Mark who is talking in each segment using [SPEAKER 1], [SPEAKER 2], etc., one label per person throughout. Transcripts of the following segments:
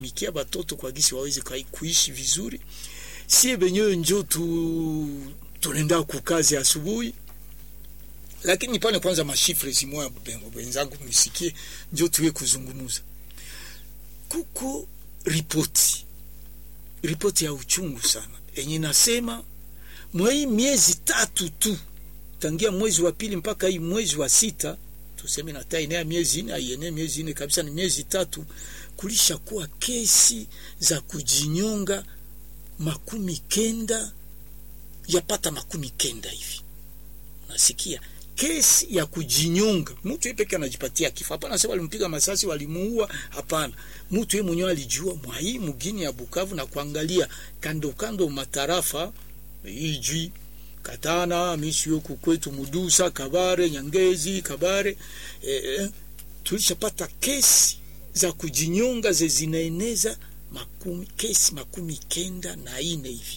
[SPEAKER 1] mikia batoto kwa gisi waweze kuishi vizuri. Sie benyewe njo tu tunaenda kukazi asubuhi, lakini pale kwanza mashifre zimoya wenzangu msikie, njo tuwe kuzungumuza. Kuko ripoti ripoti ya uchungu sana enye nasema mwei miezi tatu tu tangia mwezi wa pili mpaka hii mwezi wa sita tuseme na tainea miezi ine aiene miezi ine kabisa, ni miezi tatu, kulisha kuwa kesi za kujinyonga makumi kenda yapata makumi kenda hivi. Nasikia kesi ya kujinyonga, mtu yeye peke anajipatia kifo. Hapana sasa walimpiga masasi walimuua, hapana. Mtu yeye mwenyewe alijua mwa hii mgini ya Bukavu na kuangalia kando kando matarafa iji Katana misi huku kwetu Mudusa, Kabare, Nyangezi, Kabare eh, tulishapata kesi za kujinyonga ze zinaeneza makumi, kesi makumi kenda na ine hivi.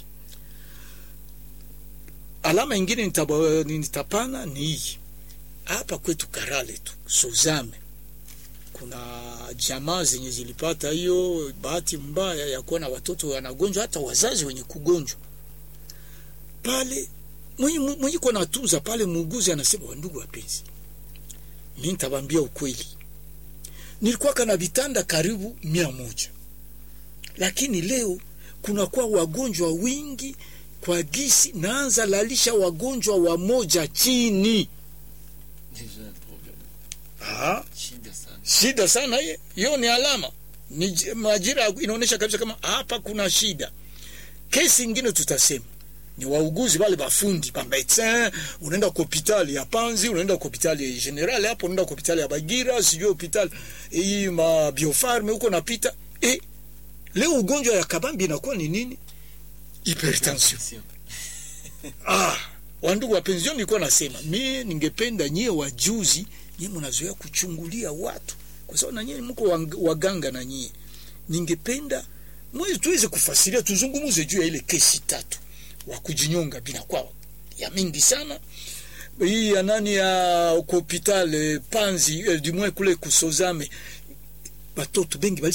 [SPEAKER 1] Alama ingine nitapana ni hii hapa kwetu Karale tu Suzame, kuna jamaa zenye zilipata hiyo bahati mbaya ya kuona watoto wanagonjwa, hata wazazi wenye kugonjwa pale mwenye kwa natunza pale, muuguzi anasema, wandugu wapenzi, mimi nitabambia ukweli, nilikuwa kana vitanda karibu mia moja, lakini leo kunakuwa wagonjwa wingi kwa gisi naanza lalisha wagonjwa wa moja chini. Aha, shida sana hiyo. Hiyo ni alama, ni majira inaonyesha kabisa kama hapa kuna shida. Kesi ingine tutasema ni wauguzi wale bafundi ba medecin, unaenda kwa hospitali ya Panzi, unaenda kwa hospitali ya General hapo, unaenda kwa hospitali ya Bagira, sijui hospitali hii ma biofarme huko napita. Eh, leo ugonjwa ya kabambi inakuwa ni nini? Hypertension. ah, wandugu wapenzi, nilikuwa nasema mimi ningependa nyie wajuzi, nyie mnazoea kuchungulia watu, kwa sababu na nyie mko waganga, na nyie ningependa mwezi tuweze kufasiria, tuzungumuze juu ya ile kesi tatu wa kujinyonga binakuwa ya mingi sana. Hii ya nani ya hospitali Panzi, du moins kule kusozame, batoto bengi